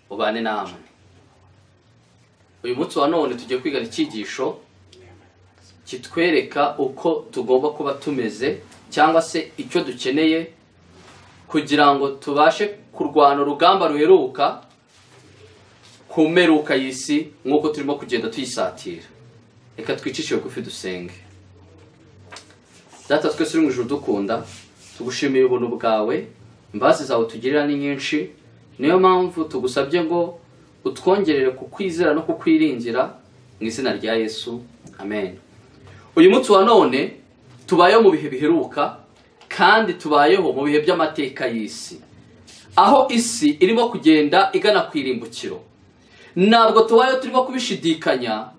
ubane namwe uyu munsi wa none tugiye kwiga icyigisho kitwereka uko tugomba kuba tumeze cyangwa se icyo dukeneye kugira ngo tubashe kurwana urugamba ruheruka ku mperuka y'isi nk'uko turimo kugenda tuyisatira reka twicishe bugufi dusenge data twese uri mu ijoro dukunda tugushimira ubuntu bwawe imbabazi zawe tugirira ni nyinshi niyo mpamvu tugusabye ngo utwongerere kukwizera no kukwiringira mu izina rya yesu amen uyu munsi wa none tubayeho mu bihe biheruka kandi tubayeho mu bihe by'amateka y'isi aho isi irimo kugenda igana ku irimbukiro ntabwo tubayeho turimo kubishidikanya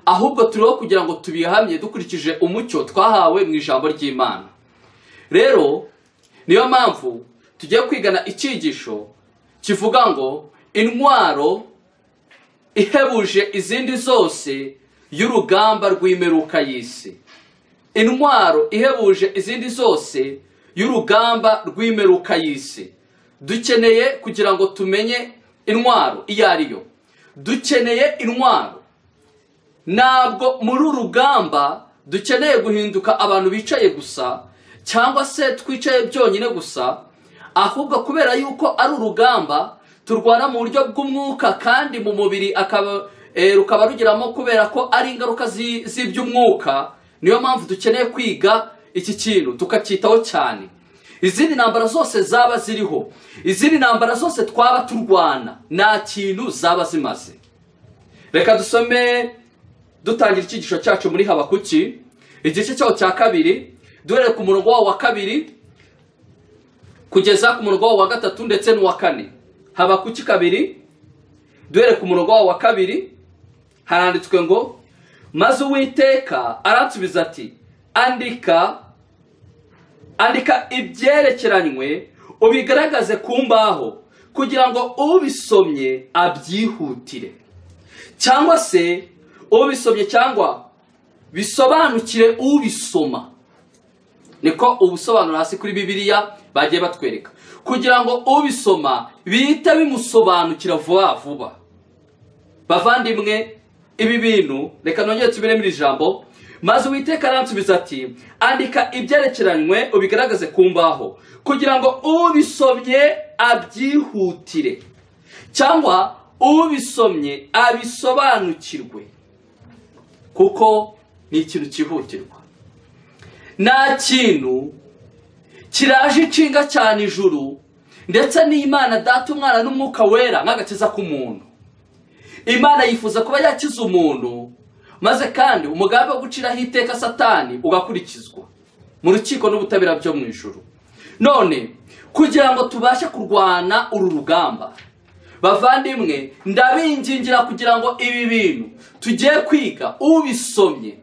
ahubwo turiho kugira ngo tubihamye dukurikije umucyo twahawe mu ijambo ry'imana rero niyo mpamvu tugiye kwigana icyigisho kivuga ngo intwaro ihebuje izindi zose y'urugamba rw'imeruka y'isi intwaro ihebuje izindi zose y'urugamba rw'imeruka y'isi dukeneye kugira ngo tumenye intwaro iyo ari yo dukeneye intwaro ntabwo muri uru rugamba dukeneye guhinduka abantu bicaye gusa cyangwa se twicaye byonyine gusa ahubwo kubera yuko ari urugamba turwana mu buryo bw'umwuka kandi mu mubiri rukaba rugiramo kubera ko ari ingaruka z'iby'umwuka niyo mpamvu dukeneye kwiga iki kintu tukacyitaho cyane izindi ntambara zose zaba ziriho izindi ntambara zose twaba turwana nta kintu zaba zimaze reka dusome dutangira icyigisho cyacu muri habakuki igice cyaho cya kabiri duhereye ku murongo wawo wa kabiri kugeza ku murongo wawo wa gatatu ndetse n'uwa kane habakuki kabiri duhereye ku murongo wawo wa kabiri haranditswe ngo maze uwiteka aransubiza ati andika andika ibyerekeranywe ubigaragaze ku mbaho kugira ngo ubisomye abyihutire cyangwa se ubisomye cyangwa bisobanukire ubisoma niko ubusobanuro hasi kuri bibiliya bagiye batwereka kugira ngo ubisoma bihita bimusobanukira vuba vuba bavandimwe ibi bintu reka nongere tubiremo iri jambo maze uwiteka aransubiza ati andika ibyerekeranywe ubigaragaze ku mbaho kugira ngo ubisomye abyihutire cyangwa ubisomye abisobanukirwe kuko ni ikintu cyihutirwa nta kintu kiraje inshinga cyane ijuru ndetse n'imana data umwana n'umwuka wera nk'agakiza k'umuntu imana yifuza kuba yakiza umuntu maze kandi umugambi wo guciraho iteka satani ugakurikizwa mu rukiko n'ubutabera byo mu ijoro none kugira ngo tubashe kurwana uru rugamba bavandimwe ndabingingira kugira ngo ibi bintu tugiye kwiga ubisomye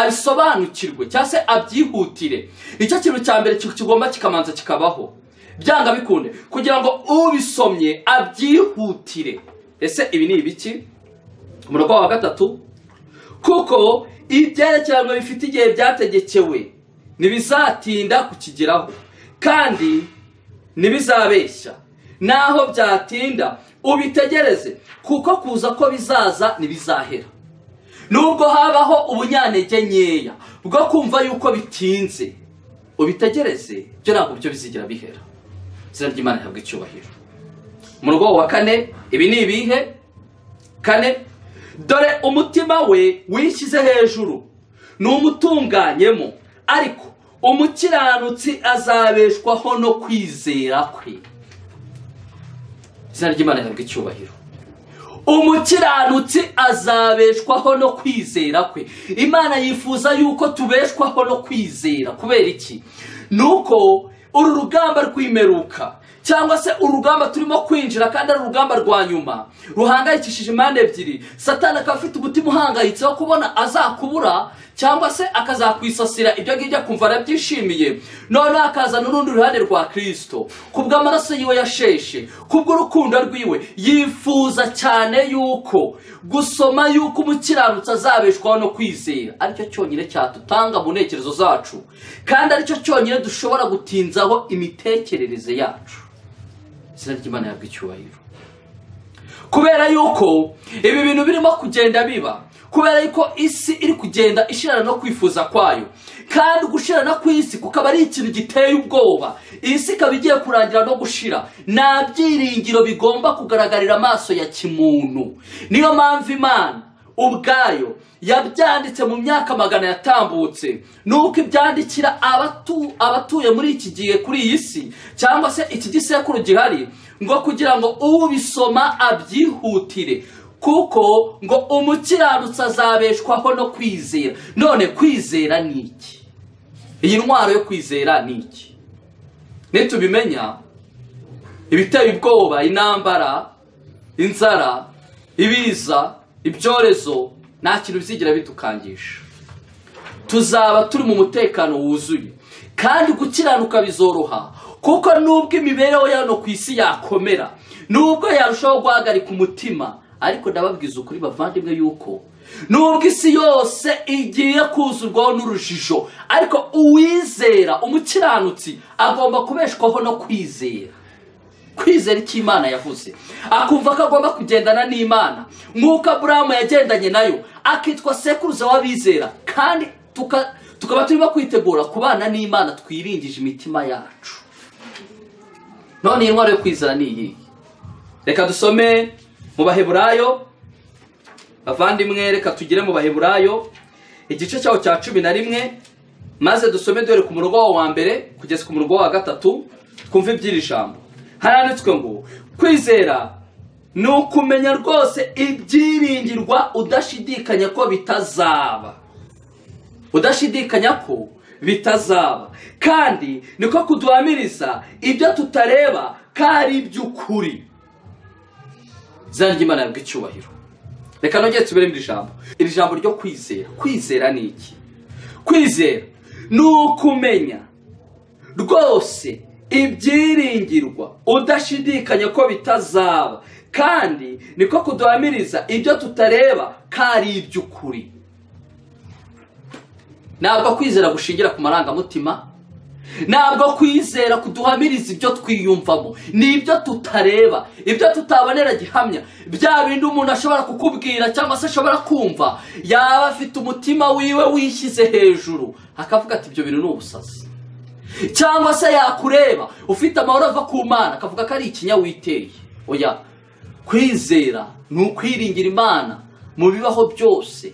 abisobanukirwe cyangwa se abyihutire nicyo kintu cya mbere kigomba kikamanza kikabaho byanga bikunde kugira ngo ubisomye abyihutire ese ibi ni ibiki umurongo wa gatatu kuko ibyerekeranywe bifite igihe byategekewe ntibizatinda kukigeraho kandi ntibizabeshya naho byatinda ubitegereze kuko kuza ko bizaza ntibizahera nubwo habaho ubunyantege nkeya bwo kumva yuko bitinze ubitegereze byo ntabwo byo bizigira bihera izina ry'imana rihabwa icyubahiro mu rugo wa kane ibi ni ibihe kane dore umutima we wishyize hejuru ni umutunganyemo ariko umukiranutsi azabeshwaho no kwizera kwe izina ry'imana rihabwa icyubahiro umukiranutsi azabeshwaho no kwizera kwe imana yifuza yuko tubeshwaho no kwizera kubera iki ni uko uru rugamba rw'imeruka cyangwa se urugamba turimo kwinjira kandi ari urugamba rwa nyuma ruhangayikishije impande ebyiri satana akaba afite umutima uhangayitse wo kubona azakubura cyangwa se akazakwisasira ibyo ngibyo akumva arabyishimiye noneho akazana urundi ruhande rwa kirisito ku bw'amaraso yiwe yasheshe ku bw'urukundo rwiwe yifuza cyane yuko gusoma yuko umukiranutsi azabeshwaho no kwizera aricyo cyonyine cyadutanga mu ntekerezo zacu kandi aricyo cyonyine dushobora gutinzaho imitekerereze yacu izina ry'imana yabwa icyubahiro kubera yuko ibi bintu birimo kugenda biba kubera yuko isi iri kugenda ishirana no kwifuza kwayo kandi gushirana kw'isi kukaba ari ikintu giteye ubwoba isi ikaba igiye kurangira no gushira nta byiringiro bigomba kugaragarira amaso ya kimuntu niyo mpamvu imana ubwayo yabyanditse mu myaka magana yatambutse nuko ibyandikira abatu- abatuye muri iki gihe kuri iyi si cyangwa se iki gisekuru gihari ngo kugira ngo ubisoma abyihutire kuko ngo umukiranutsi azabeshwaho no kwizera none kwizera ni iki iyi ntwaro yo kwizera ni iki nitubimenya ibiteye ubwoba intambara inzara ibiza ibyorezo nta kintu bizigira bidukangisha tuzaba turi mu mutekano wuzuye kandi gukiranuka bizoroha kuko nubwo imibereho yano ku isi yakomera nubwo yarushaho guhagarika umutima ariko ndababwiza ukuri bavandimwe yuko nubwo isi yose igiye kuzurwaho n'urujijo ariko uwizera umukiranutsi agomba kubeshwaho no kwizera kwizera icyo imana yavuze akumva ko agomba kugendana n'imana nk'uko aburahamu yagendanye nayo akitwa sekuruza w'abizera kandi tuka- tukaba turimo kwitegura kubana n'imana twiringije imitima yacu none iyi ntwaro yo kwizera ni iyihe reka dusome mu baheburayo bavandimwe reka tugire mu baheburayo igice cyaho cya cumi na rimwe maze dusome dore ku murongo wawo wa mbere kugeza ku murongo wawo wa gatatu twumve iby'iri jambo haranditswe ngo kwizera ni ukumenya rwose ibyiringirwa udashidikanya ko bitazaba udashidikanya ko bitazaba kandi niko kuduhamiriza ibyo tutareba ko ari iby'ukuri izina ry'imana yabwa icyubahiro reka nongere tubere iri jambo iri jambo ryo kwizera kwizera ni iki kwizera ni ukumenya rwose ibyiringirwa udashidikanya ko bitazaba kandi niko kuduhamiriza ibyo tutareba ko ari iby'ukuri ntabwo kwizera gushingira ku marangamutima ntabwo kwizera kuduhamiriza ibyo twiyumvamo ni ibyo tutareba ibyo tutabonera gihamya bya bindi umuntu ashobora kukubwira cyangwa se ashobora kumva yaba afite umutima wiwe wishyize hejuru akavuga ati ibyo bintu ni ubusazi cyangwa se yakureba ufite amahoro ava ku mana akavuga ko ari ikinya witeye oya kwizera ni ukwiringira imana mu bibaho byose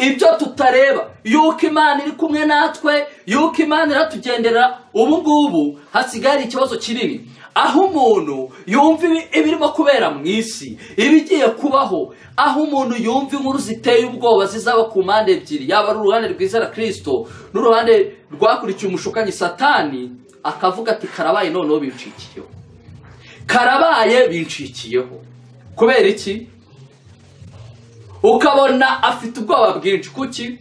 ibyo tutareba yuko imana iri kumwe natwe yuko imana iratugendera ubu ngubu hasigaye hari ikibazo kinini aho umuntu yumva ibi- ibirimo kubera mu isi ibigiye kubaho aho umuntu yumva inkuru ziteye ubwoba zizaba ku mpande ebyiri yaba ari uruhande rwizera kirisito n'uruhande rwakurikiye umushukanyi satani akavuga ati karabaye noneho bincikiyeho karabaye bincikiyeho kubera iki ukabona afite ubwoba bwinshi kuki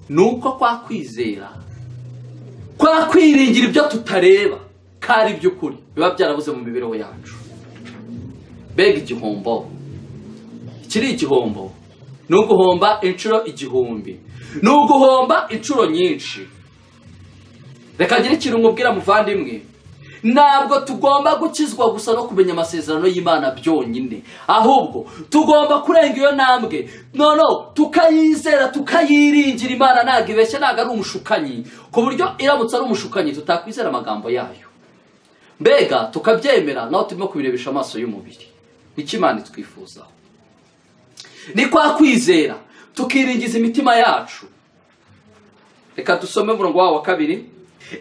ni uko kwa kwizera kwa kwiringira ibyo tutareba ko ari iby'ukuri biba byarabuze mu mibereho yacu mbega igihombo iki ni igihombo ni uguhomba inshuro igihumbi ni uguhomba inshuro nyinshi reka ngire ikintu nkubwira muvandimwe ntabwo tugomba gukizwa gusa no kumenya amasezerano y'imana byonyine ahubwo tugomba kurenga iyo ntambwe noneho tukayizera tukayiringira imana ntabwo ibeshya ntabwo ari umushukanyi ku buryo iramutse ari umushukanyi tutakwizera amagambo yayo mbega tukabyemera naho turimo kubirebesha amaso y'umubiri nicyo imana itwifuzaho ni kwa kwizera tukiringiza imitima yacu reka dusome umurongo wabo wa kabiri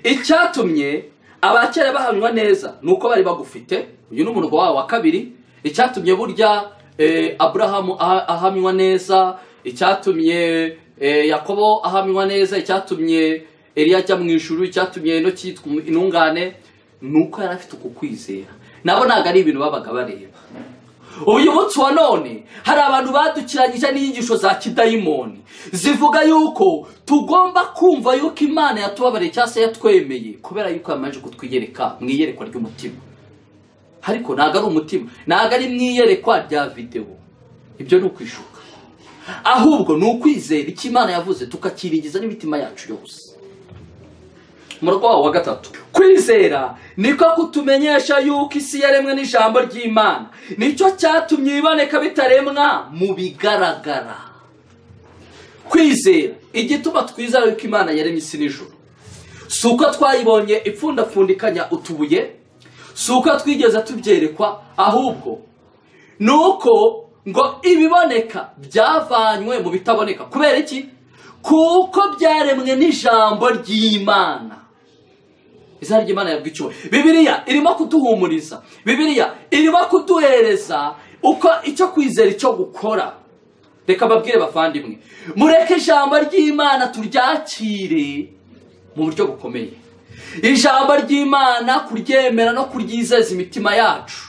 icyatumye abakera bahanywa neza ni uko bari bagufite uyu ni umurongo wabo wa kabiri icyatumye burya eh, aburahamu aha- ahamywa neza icyatumye eh, yakobo ahamywa neza icyatumye eliya ajya mu ijuru icyatumye ino cyitwa intungane ni uko yari afite uku kwizera nabo ntabwo ari ibintu babaga bareba uyu munsi wa none hari abantu badukiranyije n'inyigisho za kidayimoni zivuga yuko tugomba kumva yuko imana yatubabariye cyangwa se yatwemeye kubera yuko yamanje kutwiyereka mu iyerekwa ry'umutima ariko ntabwo ari umutima ntabwo ari mu iyerekwa rya videwo ibyo ni ukwishuka ahubwo ni ukwizera icyo imana yavuze tukakiringiza n'imitima yacu yose umurongo wawo wa gatatu kwizera niko kutumenyesha yuko isi yaremwe n'ijambo ry'imana nicyo cyatumye iboneka bitaremwa mu bigaragara kwizera igituma twizera yuko imana yaremye isi n'ijoro si uko twayibonye ipfundapfundikanya utubuye si uko twigeze tubyerekwa ahubwo ni uko ngo ibiboneka byavanywe mu bitaboneka kubera iki kuko byaremwe n'ijambo ry'imana izina ry'imana yabwa icyubahiro bibiriya irimo kuduhumuriza bibiriya irimo kuduhereza uko icyo kwizera icyo gukora reka babwire bavandimwe mureke ijambo ry'imana turyakire mu buryo bukomeye ijambo ry'imana kuryemera no kuryizeza imitima yacu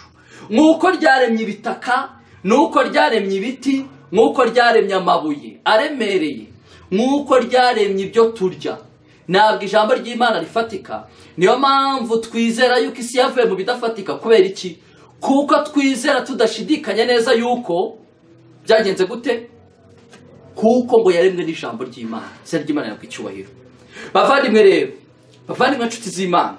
nk'uko ryaremye ibitaka n'uko ryaremye ibiti nk'uko ryaremye amabuye aremereye nk'uko ryaremye ibyo turya ntabwo ijambo ry'imana rifatika niyo mpamvu twizera yuko isi yavuye mu bidafatika kubera iki kuko twizera tudashidikanya neza yuko byagenze gute kuko ngo yaremwe n'ijambo ry'imana izina ry'imana yabwa icyubahiro bavandimwe rero bavandimwe inshuti z'imana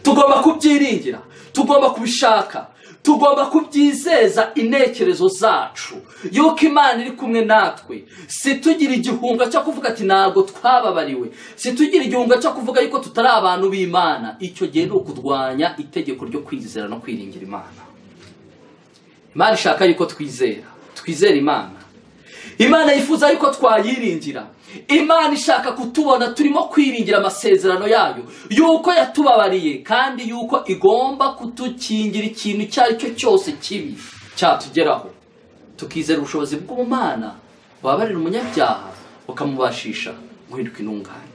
tugomba kubyiringira tugomba kubishaka tugomba kubyizeza intekerezo zacu yuko imana iri kumwe natwe situgira igihunga cyo kuvuga ati ntabwo twababariwe situgira igihunga cyo kuvuga yuko tutari abantu b'imana icyo gihe ni ukurwanya itegeko ryo kwizera no kwiringira imana imana ishaka yuko twizera twizera imana imana yifuza yuko twayiringira imana ishaka kutubona turimo kwiringira amasezerano yayo yuko yatubabariye kandi yuko igomba kudukingira ikintu icyo ari cyo cyose kibi cyatugeraho tukizera ubushobozi bw'ubumana wabarira umunyabyaha ukamubashisha guhinduka intungane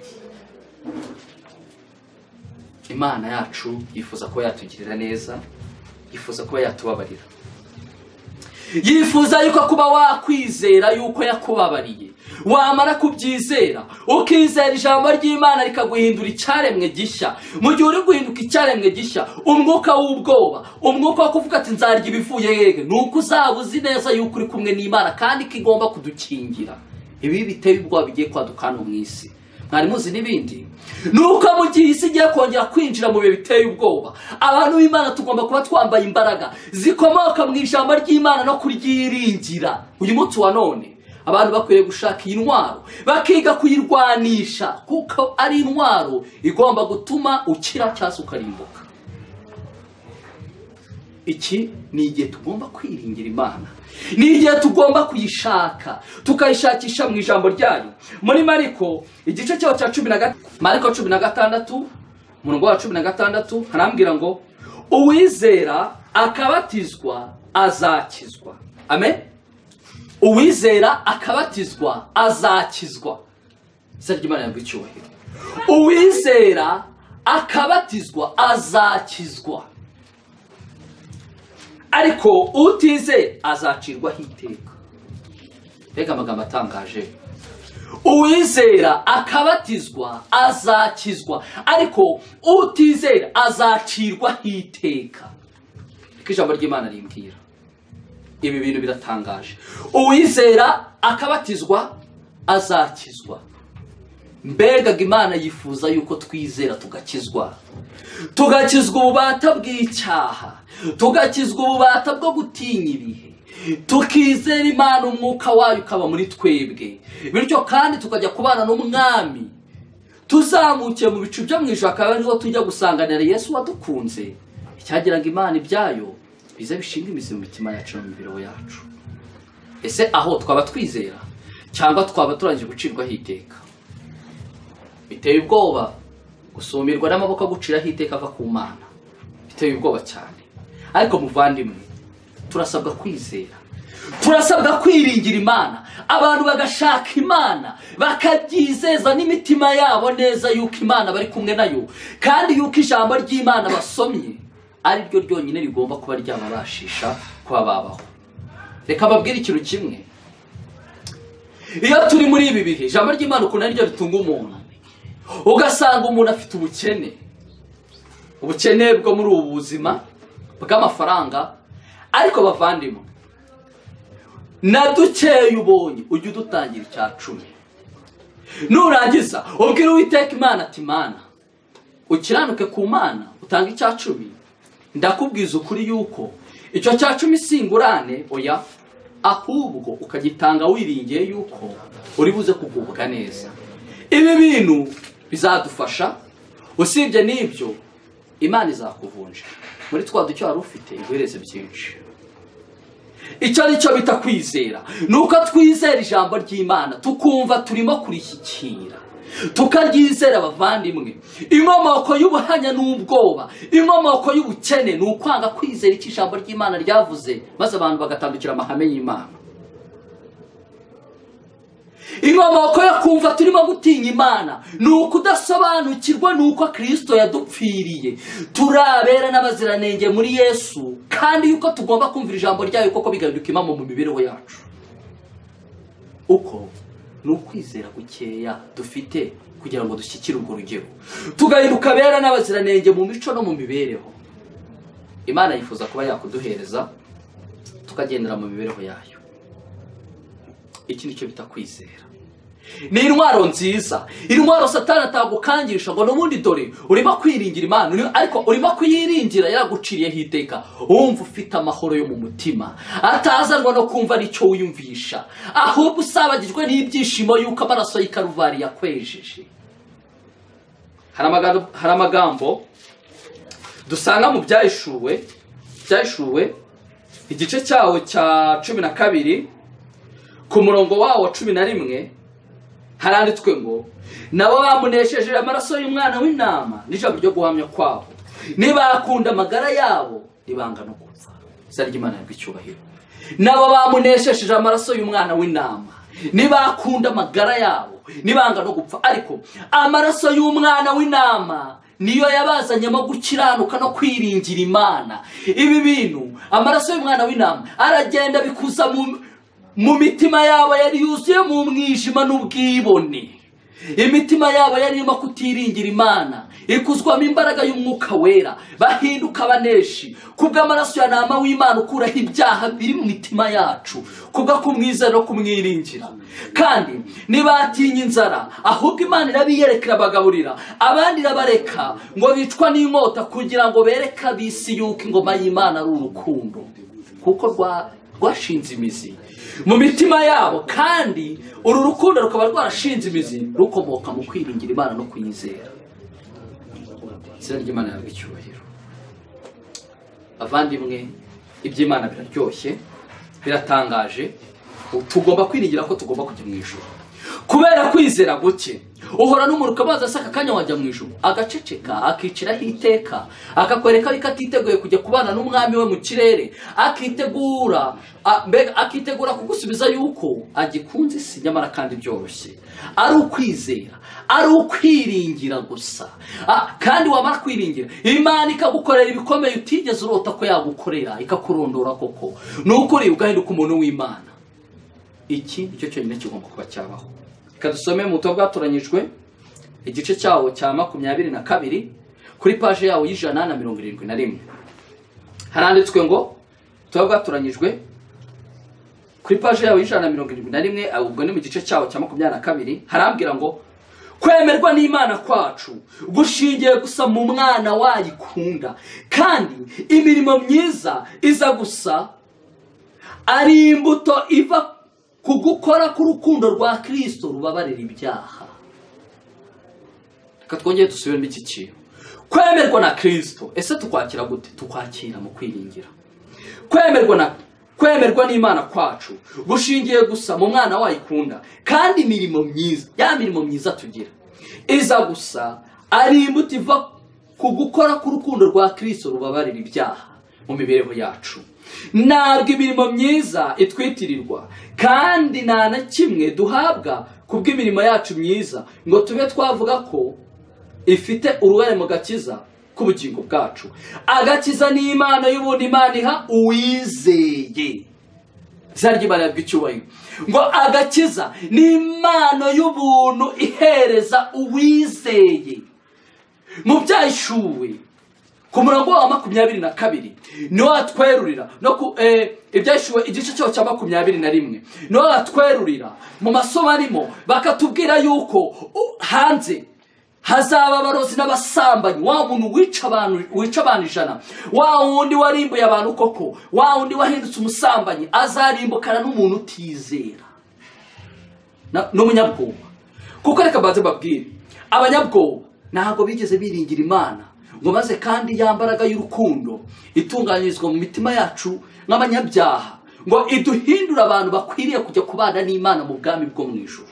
imana yacu yifuza kuba yatugirira neza yifuza kuba yatubabarira yifuza yuko kuba wakwizera yuko yakubabariye wamara kubyizera ukizera ijambo ry'imana rikaguhindura icyaremwe gishya mu gihe uri guhinduka icyaremwe gishya umwuka w'ubwoba umwuka wo kuvuga ati nzarya ibivuye yege ni uko uzaba uzi neza yuko uri kumwe n'imana kandi ko igomba kudukingira ibi biteye ubwoba bigiye kwaduka hano mu isi mwari muzi n'ibindi ni uko mu gihe isi igiye kongera kwinjira mu bihe biteye ubwoba abantu b'imana tugomba kuba twambaye imbaraga zikomoka mu ijambo ry'imana no kuryiringira uyu munsi wa none abantu bakwiriye gushaka iyi ntwaro bakiga kuyirwanisha kuko ari intwaro igomba gutuma ukira cyangwa ukarimbuka iki ni igihe tugomba kwiringira imana ni igihe tugomba kuyishaka tukayishakisha mu ijambo ryayo muri mariko igice cyaho cya cumi na gatandatu mariko cumi na gatandatu umurongo wa cumi na gatandatu harambwira ngo uwizera akabatizwa azakizwa amen uwizera akabatizwa azakizwa izina ry'imana yabwa icyubahiro uwizera akabatizwa azakizwa ariko utize azacirwaho iteka mbega amagambo atangaje uwizera akabatizwa azakizwa ariko utizera azacirwaho iteka niko ijambo ry'imana rimbwira ibi bintu biratangaje uwizera akabatizwa azakizwa mbegaga imana yifuza yuko twizera tugakizwa tugakizwa ububata bw'icyaha tugakizwa ububata bwo gutinya ibihe tukizera imana umwuka wayo ukaba muri twebwe bityo kandi tukajya kubana n'umwami tuzamukiye mu bicu byo mu ijoro akaba ariho tujya gusanganira yesu wadukunze icyagiraga imana ibyayo biza bishinga imizi mu mitima yacu no mu mibereho yacu ese aho twaba twizera cyangwa twaba turangije gucirwaho iteka biteye ubwoba gusumirwa n'amaboko aguciraho iteka ava ku mana biteye ubwoba cyane ariko muvandimwe turasabwa kwizera turasabwa kwiringira imana abantu bagashaka imana bakabyizeza n'imitima yabo neza yuko imana bari kumwe nayo kandi yuko ijambo ry'imana basomye ari ryo ryonyine rigomba kuba ryababashisha kuba babaho reka babwire ikintu kimwe iyo turi muri ibi bihe ijambo ry'imana ukuntu ari ryo ritunga umuntu ugasanga umuntu afite ubukene ubukene bwo muri ubu buzima bw'amafaranga ariko bavandimwe na dukeye ubonye ujye udutangira icya cumi nurangiza ubwire uwiteka imana ati imana ukiranuke ku mana utange icya cumi ndakubwiza ukuri yuko icyo cya cumi singurane oya ahubwo ukagitanga wiringiye yuko uri buze kugubwa neza ibi bintu bizadufasha usibye n'ibyo imana izakuvunja muri twa ducyo wari ufite iguhereze byinshi icyo ari cyo bita kwizera ni uko twizera ijambo ry'imana tukumva turimo kurishyikira tukaryizera abavandimwe inkomoko y'ubuhanya n'ubwoba inkomoko y'ubukene ni ukwanga kwizera icyo ijambo ry'imana ryavuze maze abantu bagatandukira amahame y'imana inkomoko yo kumva turimo gutinya imana ni ukudasobanukirwa n'uko kirisito yadupfiriye turabera n'abaziranenge muri yesu kandi yuko tugomba kumvira ijambo ryayo koko bigahinduka imamo mu mibereho yacu uko ni ukwizera gukeya dufite kugira ngo dushyikire urwo rugero tugahinduka bera n'abaziranenge mu mico no mu mibereho imana yifuza kuba yakuduhereza tukagendera mu mibereho yayo iki nicyo bita kwizera ni intwaro nziza intwaro satana atagukangisha ngo n'ubundi dore urimo kwiringira imana uri- ariko urimo kuyiringira yaraguciriyeho iteka wumva ufite amahoro yo mu mutima atazanwa no kumva aricyo wiyumvisha ahubwo usabagijwe n'ibyishimo y'uko amaraso y'ikaruvariya yakwejeje hari amagambo- hari amagambo dusanga mu byahishuwe byahishuwe igice cyawo cya cumi na kabiri ku murongo wawo wa cumi na rimwe haranditswe ngo nabo bamunesheje amaraso y'umwana w'intama n'ijambo ryo guhamya kwabo ntibakunda amagara yabo ntibanga no gupfa izina ry'imana yarwo icyubahiro nabo bamunesheje amaraso y'umwana w'intama ntibakunda amagara yabo ntibanga no gupfa ariko amaraso y'umwana w'intama niyo yabazanyemo gukiranuka no kwiringira imana ibi bintu amaraso y'umwana w'intama aragenda bikuza mu mu mitima yabo yari yuzuye mu mwijima n'ubwibone imitima yabo yari irimo kutiringira imana ikuzwamo imbaraga y'umwuka wera bahinduka abaneshi kubw'amaraso ya nama w'imana ukuraho ibyaha biri mu mitima yacu kubwo kumwizera no kumwiringira kandi ntibatinya inzara ahubwo imana irabiyerekera bagaburira abandi irabareka ngo bicwa n'inkota kugira ngo bereke abisi yuko ingoma y'imana ari urukundo kuko rwa- rwashinze imizi mu mitima yabo kandi uru rukundo rukaba rwarashinze imizi rukomoka mu kwiringira imana no kuyizera izina ry'imana yawe icyubahiro abavandimwe iby'imana biraryoshye biratangaje tugomba kwiringira ko tugomba kujya mu ijoro kubera kwizera guke uhora n'umuntu ukabaza asaka akanya wajya mu ijoro agaceceka akiciraho iteka akakwereka yuko atiteguye kujya kubana n'umwami we mu kirere akitegura a- mbega akitegura kugusubiza yuko agikunze isi nyamara kandi byoroshye ari ukwizera ari ukwiringira gusa Ah, kandi wamara kwiringira imana ikagukorera ibikomeye utigeze urota ko yagukorera ikakurondora koko ni ukuri ugahinduka umuntu w'imana iki nicyo cyonyine kigomba kuba cyabaho reka dusome mu buto bwatoranyijwe igice cyawo cya makumyabiri na kabiri kuri paje yawo y'ijana na mirongo irindwi na rimwe haranditswe ngo tuba bwatoranyijwe kuri paje yawe y'ijana na mirongo irindwi na rimwe ah, ubwo ni mu gice cyawo cya makumyabiri na kabiri harambwira ngo kwemerwa n'imana kwacu gushingiye gusa mu mwana wayikunda kandi imirimo myiza iza gusa ari imbuto iva ku gukora k'urukundo rwa kirisito rubabarira ibyaha reka twongere dusubiremo iki kintu kwemerwa na kirisito ese tukwakira gute tukwakira mu kwiringira kwemerwa na kwemerwa n'imana kwacu gushingiye gusa mu mwana wayikunda kandi imirimo myiza ya mirimo myiza tugira iza gusa ari imbuto iva ku gukora k'urukundo rwa kirisito rubabarira ibyaha mu mibereho yacu ntabwo imirimo myiza itwitirirwa kandi nta na kimwe duhabwa ku bw'imirimo yacu myiza ngo tube twavuga ko ifite uruhare mu gakiza k'ubugingo bwacu agakiza ni impano y'ubundi imana iha uwizeye izina ry'imana yarwo icyubahiro ngo agakiza ni impano y'ubuntu ihereza uwizeye mu byahishuwe ku murongo wa makumyabiri na kabiri niwo watwerurira no ku eh, ibyashyuwe igice cyawo cya makumyabiri na rimwe niwo watwerurira mu masomo arimo bakatubwira yuko u- hanze hazaba abarozi n'abasambanyi wa muntu wica abantu wica abantu ijana wa wundi warimbuye abantu koko wa wundi wahindutse umusambanyi azarimbukana n'umuntu utizera Na- n'umunyabwoba kuko reka mbanze mbabwire abanyabwoba ntabwo bigeze biringira imana ngo maze kandi ya mbaraga y'urukundo itunganyirizwa mu mitima yacu nk'abanyabyaha ngo iduhindure abantu bakwiriye kujya kubana n'imana mu bwami bwo mu ijuru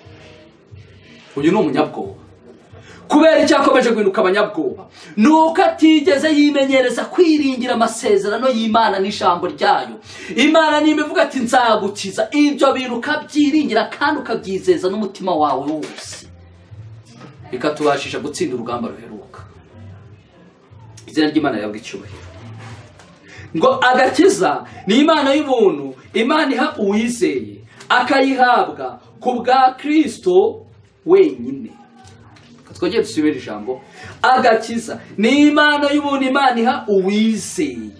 uyu ni umunyabwoba kubera icyo akomeje guhinduka abanyabwoba ni uko atigeze yimenyereza kwiringira amasezerano y'imana n'ijambo ryayo imana nimba ivuga ati nzagukiza ibyo bintu ukabyiringira kandi ukabyizeza n'umutima wawe wose bikatubashisha gutsinda urugamba ruheruka izina ry'imana yabwa icyubahiro ngo agakiza ni imana y'ubuntu imana iha uwizeye akayihabwa ku bwa kristo wenyine twongere dusubire ijambo agakiza ni imana y'ubuntu imana iha uwizeye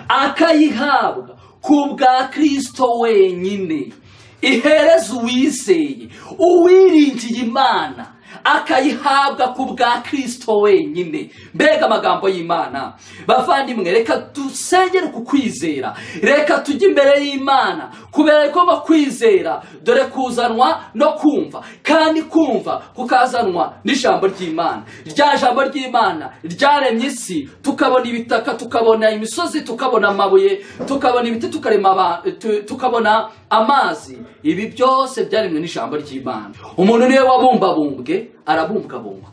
akayihabwa ku bwa kristo wenyine ihereza uwizeye uwiringiye imana akayihabwa ku bwa kristo wenyine mbega amagambo y'imana bavandimwe reka dusengere ku kwizera reka tujye imbere y'imana kubera ko ngo kwizera dore kuzanwa no kumva kandi kumva kukazanwa n'ijambo ry'imana rya jambo ry'imana ryaremye isi tukabona ibitaka tukabona imisozi tukabona amabuye tukabona ibiti tukarema aba- tu- tukabona amazi ibi byose byaremwe n'ijambo ry'imana umuntu niwe wabumbabumbwe arabumbwabumbwa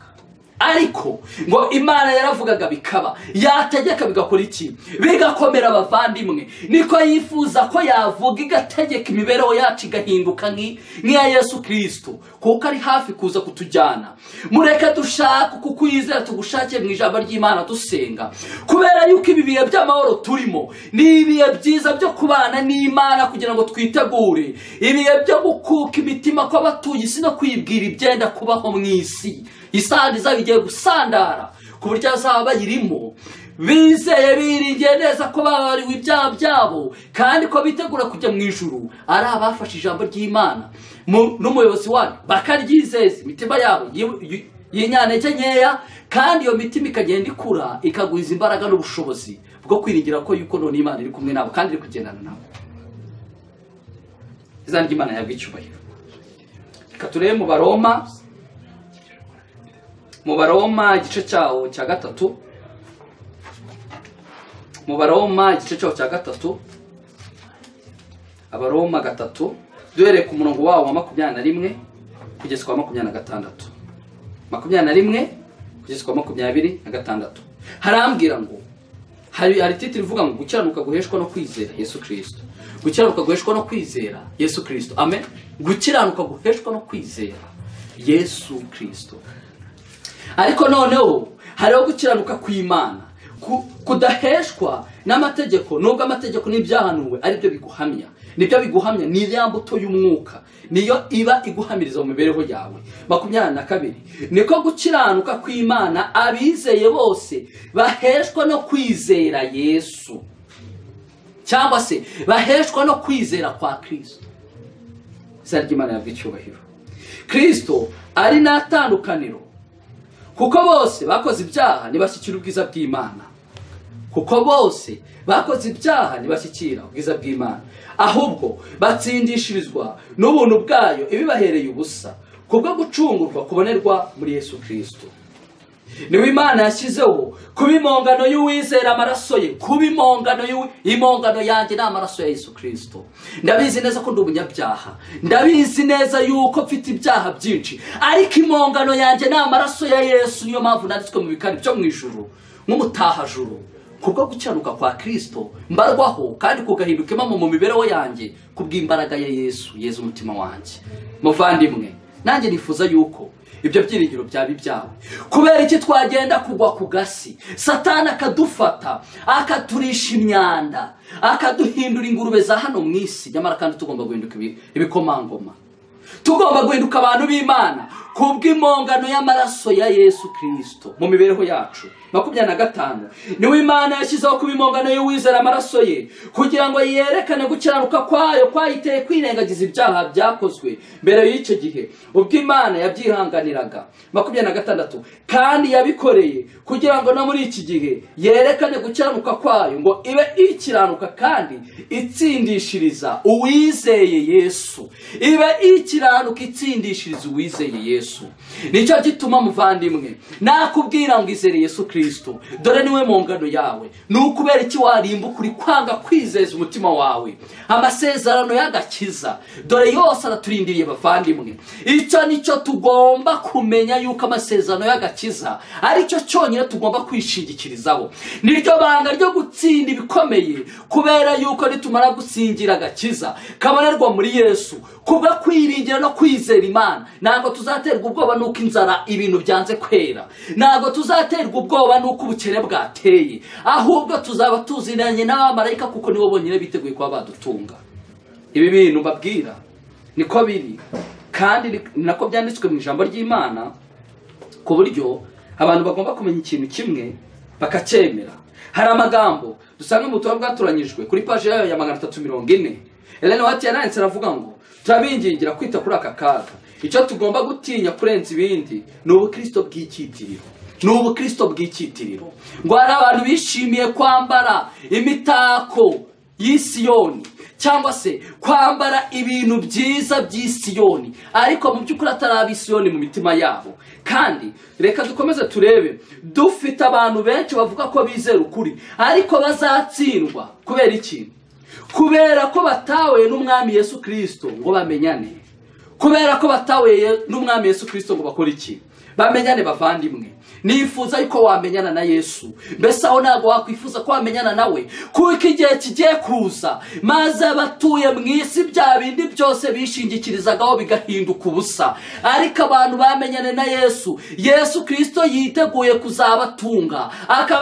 ariko ngo imana yaravugaga bikaba yategeka bigakora iki bigakomera abavandimwe niko yifuza ko yavuga igategeka imibereho yacu igahinduka nk'i- nk'iya yesu kirisito kuko ari hafi kuza kutujyana mureke dushaka kukwizera tugushakire mu ijambo ry'imana dusenga kubera yuko ibi bihe by'amahoro turimo ni ibihe byiza byo kubana n'imana kugira ngo twitegure ibihe byo gukuka imitima kw'abatuye isi no kwibwira ibyenda kubaho mu isi isandi izaba igiye gusandara ku buryo bazaba bayirimo bizeye biringiye neza ko babariwe ibyaha byabo kandi ko bitegura kujya mu ijuru ari abafashe ijambo ry'imana mu- n'umuyobozi waryo bakaryizeza imitima yabo yi- yi- yinyanege nkeya kandi iyo mitima ikagenda ikura ikagwiza imbaraga n'ubushobozi bwo kwiringira ko yuko none imana iri kumwe nabo kandi iri kugendana nabo izina ry'imana yabwa icyubahiro reka turebe mu baroma mu baroma igice cyawo cya gatatu mu baroma igice cyawo cya gatatu abaroma gatatu duhereye ku murongo wawo wa makumyabiri na rimwe kugeza kwa makumyabiri na gatandatu makumyabiri na rimwe kugeza kwa makumyabiri na gatandatu harambwira ngo hari hari titiri ivuga ngo gukiranuka guheshwa no kwizera yesu kirisito gukiranuka guheshwa no kwizera yesu kirisito amen gukiranuka guheshwa no kwizera yesu kirisito ariko noneho hariho gukiranuka kw'imana ku- kudaheshwa n'amategeko nubwo amategeko n'ibyahanuwe ari byo biguhamya nibyo biguhamya ni ya mbuto y'umwuka niyo iba iguhamiriza mu mibereho yawe makumyabiri na kabiri niko gukiranuka kw'imana abizeye bose baheshwa no kwizera yesu cyangwa se baheshwa no kwizera kwa kristo izina ry'imana yabwa icyubahiro kristo ari n'atandukaniro kuko bose bakoze ibyaha ntibashyikira ubwiza bw'imana kuko bose bakoze ibyaha ntibashyikira ubwiza bw'imana ahubwo batsindishirizwa n'ubuntu bwayo ibibahereye ubusa kubwo gucungurwa kubonerwa muri yesu kirisito niwe imana yashyizeho kuba impongano y'uwizera amaraso ye kuba impongano y'uwi- impongano yanjye ni amaraso ya yesu kirisito ndabizi neza ko ndi umunyabyaha ndabizi neza yuko mfite ibyaha byinshi ariko impongano yanjye ni amaraso ya yesu niyo mpamvu nanditswe mu bikari byo mu ijuru nk'umutahajuru kubwo gucyanuka kwa kirisito mbarwaho kandi kugahinduka impamo mu mibereho yanjye kubw'imbaraga ya yesu yeza umutima wanjye muvandimwe nanjye nifuza yuko ibyo byiringiro byaba ibyawe kubera iki twagenda kugwa ku gasi satani akadufata akaturisha imyanda akaduhindura ingurube za hano mu isi nyamara kandi tugomba guhinduka ibi- ibikomangoma tugomba guhinduka abantu b'imana kubw'impongano y'amaraso ya yesu kirisito mu mibereho yacu makumyabiri na gatanu niwo imana yashyizeho kuba impongano y'uwizera amaraso ye kugira ngo yerekane gukiranuka kwayo kwayiteye kwirengagiza ibyaha byakozwe mbere y'icyo gihe ubwo imana yabyihanganiraga makumyabiri na gatandatu kandi yabikoreye kugira ngo no muri iki gihe yerekane gukiranuka kwayo ngo ibe ikiranuka kandi itsindishiriza uwizeye yesu ibe ikiranuka itsindishiriza uwizeye yesu nicyo gituma muvandimwe nakubwira ngo izere yesu kirisito dore niwe mu ngano yawe ni ukubera iki warimbuka uri kwanga kwizeza umutima wawe amasezerano y'agakiza dore yose araturindiriye bavandimwe icyo nicyo tugomba kumenya yuko amasezerano y'agakiza aricyo cyonyine tugomba kwishingikirizaho niryo banga ryo gutsinda ibikomeye kubera yuko nitumara gusingira agakiza kabonerwa muri yesu kubwo kwiringira no kwizera imana ntabwo tuzaterwa ubwoba n'uko inzara ibintu byanze kwera ntabwo tuzaterwa ubwoba n'uko ubukene bwateye ahubwo tuzaba tuzinanye n'abamarayika kuko nibo bonyine biteguye kuba badutunga ibi bintu mbabwira niko biri kandi ni ni nako byanditswe mu ijambo ry'imana ku buryo abantu bagomba kumenya ikintu kimwe bakacyemera hari amagambo dusanga mu butumwa bwatoranyijwe kuri paji yayo ya magana atatu mirongo ine Ellen White yananditse aravuga ngo turabingingira kwita kuri aka kaga icyo tugomba gutinya kurenza ibindi ni ubukristo bw'icyitiriro ni ubukristo bw'icyitiriro ngo hari abantu bishimiye kwambara imitako y'isiyoni cyangwa se kwambara ibintu byiza by'isiyoni ariko mu by'ukuri atari ab'isiyoni mu mitima yabo kandi reka dukomeze turebe dufite abantu benshi bavuga ko bizera ukuri ariko bazatsindwa kubera ikintu kubera ko batawe n'umwami yesu kirisito ngo bamenyane kubera ko batawe n'umwami yesu kirisito ngo bakore iki bamenyane bavandimwe nifuza yuko wamenyana na yesu mbese aho ntabwo wakwifuza ko wamenyana nawe kuko igihe kigiye kuza maze abatuye mu isi bya bindi byose bishingikirizaga bigahinduka ubusa ariko abantu bamenyane na yesu yesu kirisito yiteguye kuzabatunga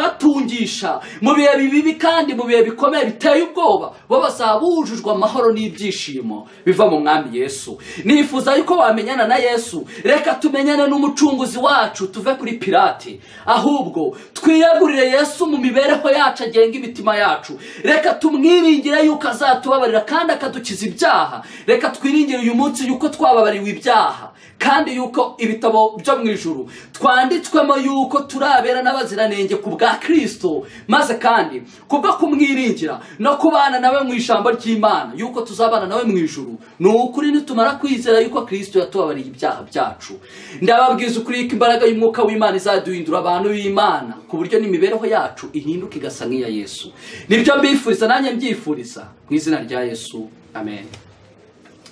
akabatungisha mu bihe bibi kandi mu bihe bikomeye biteye ubwoba bo bazaba bujujwe amahoro n'ibyishimo biva mu mwami yesu nifuza yuko wamenyana na yesu reka tumenyane n'umucunguzi wacu tuve kuri pirate ahubwo twiyegurire yesu mu mibereho yacu agenga imitima yacu reka tumwiringire yuko azatubabarira kandi akadukiza ibyaha reka twiringire uyu munsi yuko twababariwe ibyaha kandi yuko ibitabo byo mu ijuru twanditswemo yuko turabera n'abaziranenge ku bwa kirisito maze kandi kubwo kumwiringira no kubana nawe mu ijambo ry'imana yuko tuzabana nawe mu ijuru ni ukuri nitumara kwizera yuko kirisito yatubabariye ibyaha byacu ndababwiza ukuri yuko imbaraga y'umwuka w'imana izaduhindura abantu b'imana ku buryo n'imibereho yacu ihinduka igasa nk'iya yesu nibyo mbifuriza nanjye mbyifuriza mu izina rya yesu amen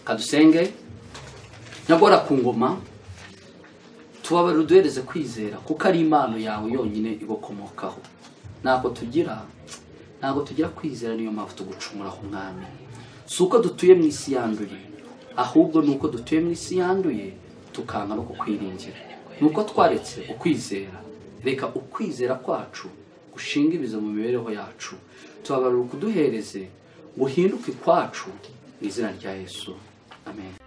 kadusenge nyagora ku ngoma tubabare uduhereze kwizera kuko ari impano yawe yonyine ibakomokaho ntabwo tugira ntabwo tugira kwizera niyo mpamvu tugucumuraho umwami si uko dutuye mu isi yanduye ahubwo ni uko dutuye mu isi yanduye tukanga no kukwiringira ni uko twaretse ukwizera reka ukwizera kwacu gushinga ibizo mu mibereho yacu tubabarura ukuduhereze ngo uhinduke ikwacu mu izina rya yesu amen